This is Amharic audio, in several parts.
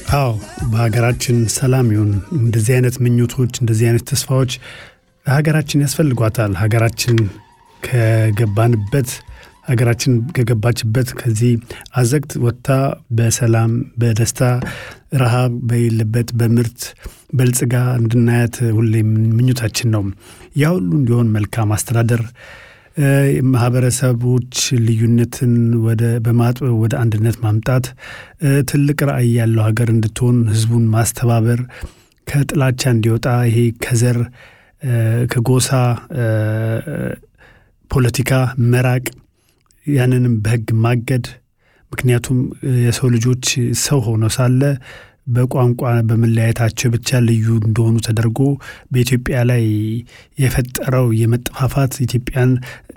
አዎ በሀገራችን ሰላም ይሁን። እንደዚህ አይነት ምኞቶች፣ እንደዚህ አይነት ተስፋዎች ለሀገራችን ያስፈልጓታል። ሀገራችን ከገባንበት ሀገራችን ከገባችበት ከዚህ አዘቅት ወጥታ በሰላም በደስታ ረሃብ በሌለበት በምርት በልጽጋ እንድናያት ሁሌም ምኞታችን ነው። ያ ሁሉ እንዲሆን መልካም አስተዳደር ማህበረሰቦች ልዩነትን ወደ በማጥበብ ወደ አንድነት ማምጣት ትልቅ ራዕይ ያለው ሀገር እንድትሆን ህዝቡን ማስተባበር ከጥላቻ እንዲወጣ ይሄ ከዘር ከጎሳ ፖለቲካ መራቅ ያንንም በህግ ማገድ ምክንያቱም የሰው ልጆች ሰው ሆነው ሳለ በቋንቋ በመለያየታቸው ብቻ ልዩ እንደሆኑ ተደርጎ በኢትዮጵያ ላይ የፈጠረው የመጠፋፋት ኢትዮጵያን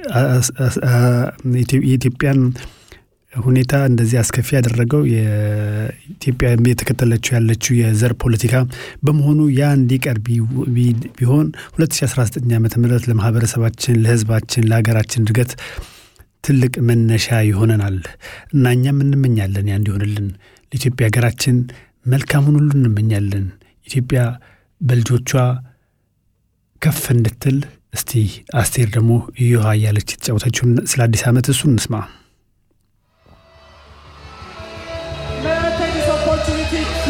የኢትዮጵያን ሁኔታ እንደዚህ አስከፊ ያደረገው የኢትዮጵያ የተከተለችው ያለችው የዘር ፖለቲካ በመሆኑ ያ እንዲቀር ቢሆን 2019 ዓ ም ለማህበረሰባችን፣ ለህዝባችን፣ ለሀገራችን እድገት ትልቅ መነሻ ይሆነናል እና እኛም እንመኛለን ያ እንዲሆንልን ለኢትዮጵያ ሀገራችን መልካሙን ሁሉ እንመኛለን። ኢትዮጵያ በልጆቿ ከፍ እንድትል እስቲ አስቴር ደግሞ እዮሃ እያለች የተጫወተችውን ስለ አዲስ ዓመት እሱ እንስማ። May I take this opportunity